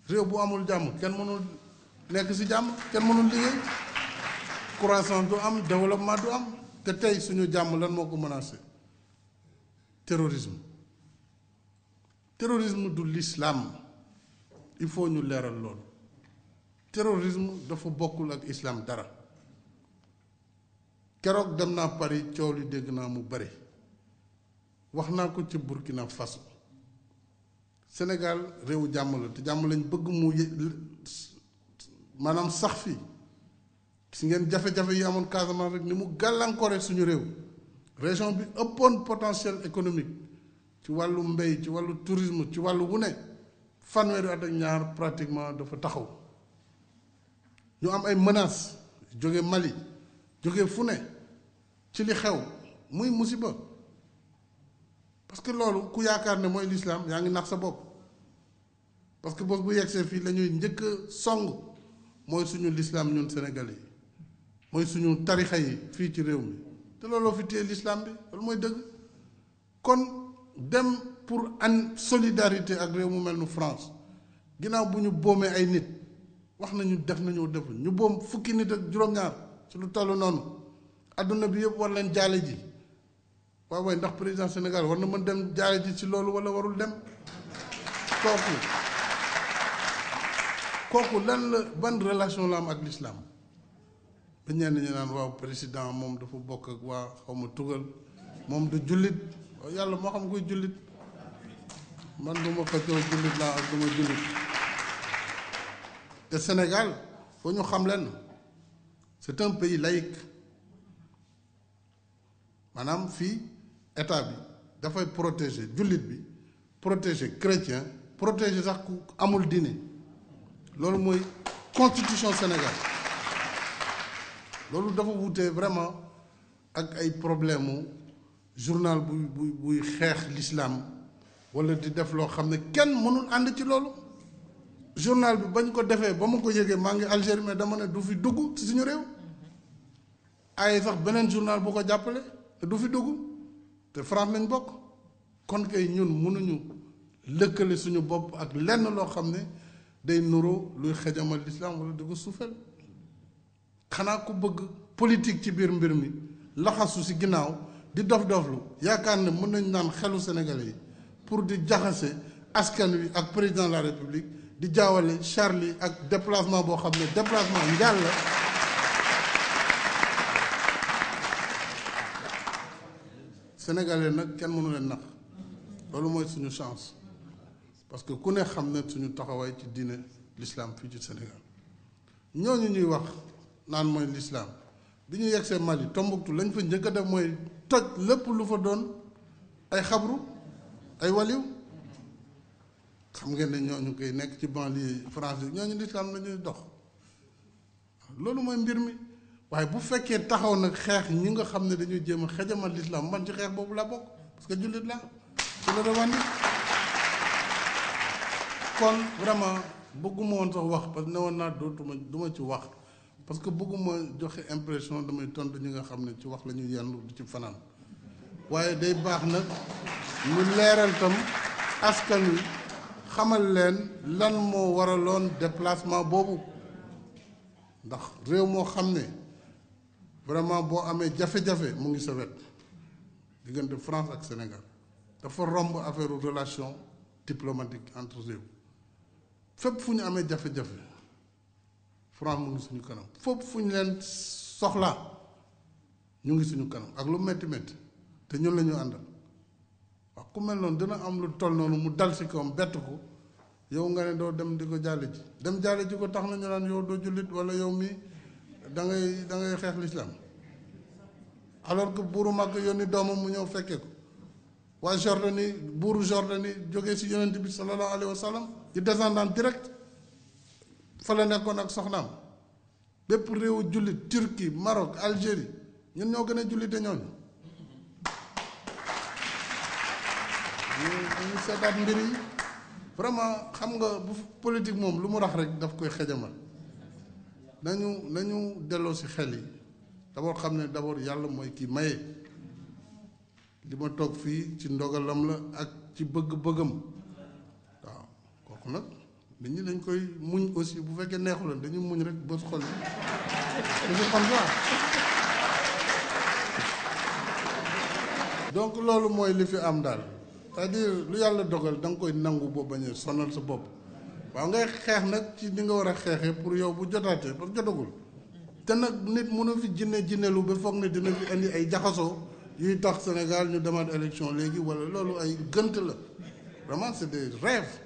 réew bu amul jàmm kenn mënul nekk ci jàmm kenn mënul liggéey croissance du am développement du am te tey suñu jàmm lan moo ko menacé terrorisme terrorisme du l'islam il faut ñu leeral loolu terrorisme dafa bokkul ak islam dara keroog dem naa Paris coow li dégg naa mu bare wax naa ko ci Burkina Faso Sénégal réewu jàmm la te jàmm lañ bëgg mu maanaam sax fii gis ngeen jafe-jafe yi amoon Casamance rek ni mu gàllankoore suñu réew région bi ëppoon potentiel économique ci wàllu mbéy ci wàllu tourisme ci wàllu wu ne fanweeri at ak ñaar pratiquement dafa taxaw ñu am ay menaces jóge Mali jóge fu ne ci li xew muy musiba parce que loolu ku yaakaar ne mooy lislaam yaa ngi nax sa bopp parce que bos bu yegsee fii la ñuy njëkk a song mooy suñu lislaam ñun Sénégalais yi mooy suñu tarixa yi fii ci réew mi te looloo fi téye lislaam bi loolu mooy dëgg kon dem pour an solidarité ak réew mu mel nu France ginnaaw bu ñu boomee ay nit wax nañu def nañu def ñu boom fukki nit ak juróom-ñaar ci lu toll noonu adduna bi yëpp war leen jaale ji waaw waaye ndax président Sénégal war na mën dem jaale ji ci loolu wala warul dem kooku kooku lan la ban relation la am ak l'islam ba ñenn ñi naan waaw président moom dafa bokk ak waa xaw ma tugal moom du jullit yàlla moo xam koy jullit man du ma xëccoo jullit laa ak du ma jullit te Sénégal foo ñu xam leen c'est un pays laïque maanaam fii état bi dafay protéger jullit bi protéger chrétien protéger sax ku amul diine loolu mooy constitution Sénégal loolu dafa wutee vraiment ak ay problème mu journal buy buy buy xeex l'islam wala di def loo xam ne kenn mënul ànd ci loolu journal bi bañ ko defee ba ma ko yëgee maa ngi Algérie mais dama ne du fi dugg ci suñu réew ay sax beneen journal bu ko jàppale te du fi dugg te France lañ bokk kon kay ñun mënuñu lëkkale suñu bopp ak lenn loo xam ne day nuroo luy xejamal l'islam wala di ko suufel xanaa ku bëgg politique ci biir mbir mi laxasu ci ginnaaw di dof doflu yaakaar ne mën nañ naan xelu sénégalais yi pour di jaxase askan wi ak président de la république di jaawale Charlie ak déplacement boo xam ne déplacement njaal la sénégalais nag kenn mënu leen nax loolu mooy suñu chance parce que ku ne xam ne suñu taxawaay ci diine l'islam fii ci Sénégal ñooñu ñuy wax naan mooy l'islam bi ñu yegsee Mali Tombouctou lañ fa njëkk a def mooy toj lépp lu fa doon ay xabru ay waliw xam ngeen ne ñooñu koy nekk ci banlieue France ñooñu l'islam la ñuy dox loolu mooy mbir mi waaye bu fekkee taxaw nag xeex ñi nga xam ne dañuy jéem a xejamal l'islam man ci xeex boobu laa bokk parce que jullit laa ci la revendique kon vraiment bëgguma woon sax wax parce que ne woon naa dootuma du ma ci wax parce que bëgguma joxe impression damay tontu ñi nga xam ne ci wax la ñuy yendu du ci fanaan waaye day baax nag ñu leeral tam askan wi xamal leen lan moo waraloon déplacement boobu ndax réew moo xam ne vraiment boo amee jafe-jafe mu ngi sa wet diggante France ak Sénégal dafa romb affaire relation diplomatique entre réew fépp fu ñu amee jafe-jafe France mu ngi suñu kanam fépp fu ñu leen soxlaa ñu ngi suñu kanam ak lu metti metti te ñun la ñu àndal wax ku mel noonu dina am lu toll noonu mu dal si kawam bett ko yow nga ne doo dem di ko jàlle ji dem jàlle ji ko tax na ñu naan yow doo jullit wala yow mi da ngay da ngay xeex l'islam alors que buuru mag yónni doomam mu ñëw fekkee ko waa Jordanie buuru Jordanie jógee si yonent bi sallallahu alayhi wa sallam di descendant direct fa la nekkoon ak soxnaam bépp réewu jullit Turquie Maroc Algérie ñun ñoo gën a jullite ñooñu ñu ñu seetaat mbir yi vraiment xam nga bu politique moom lu mu rax rek daf koy xejamal nañu nañu delloo si xel yi d'abord xam ne d'abord yàlla mooy kii maye li ma toog fii ci ndogalam la ak ci bëgg-bëggam waaw kooku nag nit ñi dañ koy muñ aussi bu fekkee neexuloon dañuy muñ rek bës xol c'est comme ça donc loolu mooy li fi am daal c'est-à-dire lu yàlla dogal da nga koy nangu boo bañ a sonal sa bopp waaw ngay xeex nag ci ni nga war a xeexee pour yow bu jotaatee parce que jotagul te nag nit mënu fi jinne jinnelu ba foog ne dina fi indi ay jaxasoo yuy tax Sénégal ñu demaat élection léegi wala loolu ay gënt la vraiment c'est des rêves